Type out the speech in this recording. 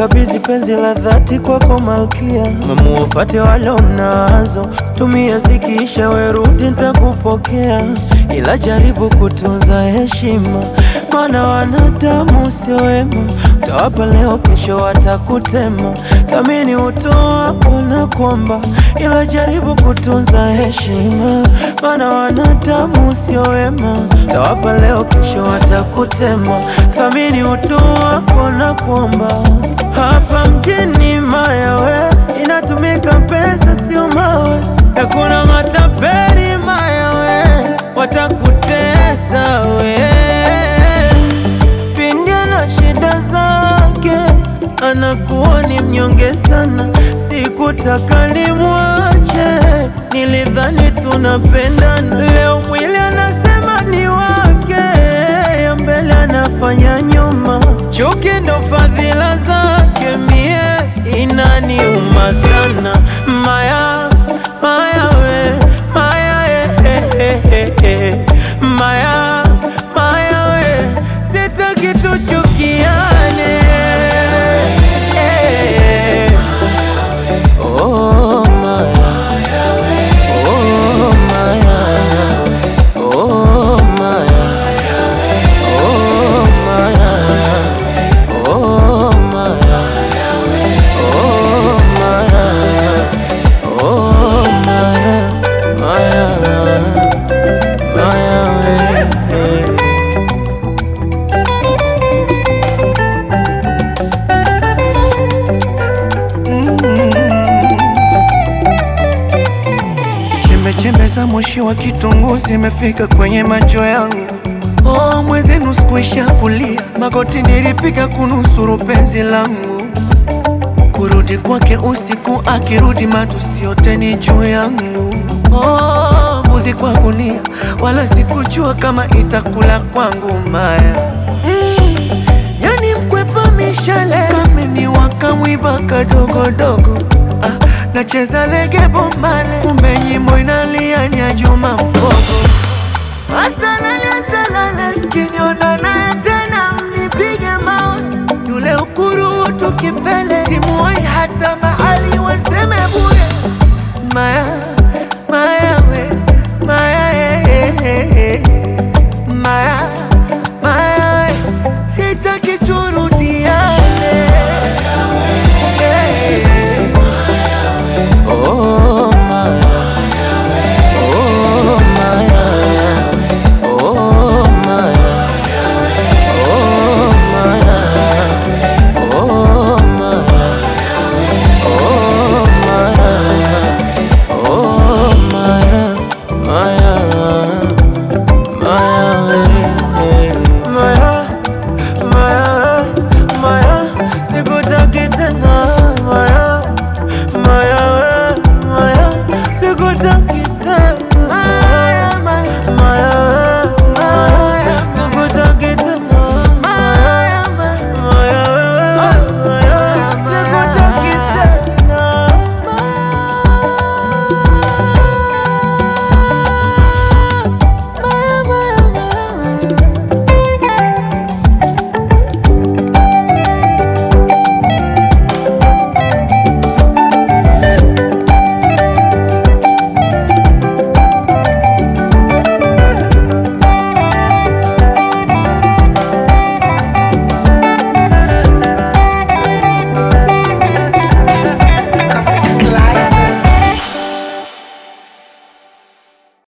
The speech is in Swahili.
nakukabidhi penzi la dhati kwako malkia, mamuwafate wale mnazo, tumia zikiisha, werudi nitakupokea, ila jaribu kutunza heshima, maana wanadamu sio wema, utawapa leo, kesho watakutema. Thamini utoa ona kwamba, ila jaribu kutunza heshima, maana wanadamu sio wema, utawapa leo, kesho watakutema. Thamini utoa ona kwamba, hapa mjini mayawe inatumika pesa, sio mawe, hakuna matapeli mayawe, watakutesa we pindi na shida zake, anakuwa ni mnyonge sana. Sikutaka limwache, nilidhani tunapendana. Leo mwili anasema ni wake, ya mbele anafanya nyuma. Chuki ndo fadhila zake, mie inaniuma sana. Maya, maya we, maya eh, eh, eh, eh. Maya, maya we, sitaki tuchukiane eh. Oh, Maya. Oh, Maya. Oh, Maya. Oh, Maya. Oh, Maya. Oh, Maya. Oh, Maya. Maya. Maya, we. Chembe chembe za moshi wa kitunguu zimefika kwenye macho yangu. Oh, mwenzenu sikuisha kulia, magoti nilipiga kunusuru penzi langu. Kurudi kwake usiku, akirudi matusi yote ni juu yangu. Oh, mbuzi kwa gunia, wala sikujua kama itakula kwangu maya mm. Yani mkwepa mishale kameni wakamwiba kadogodogo ah, nacheza lege bomale kumbe nyimbo inalia nya Juma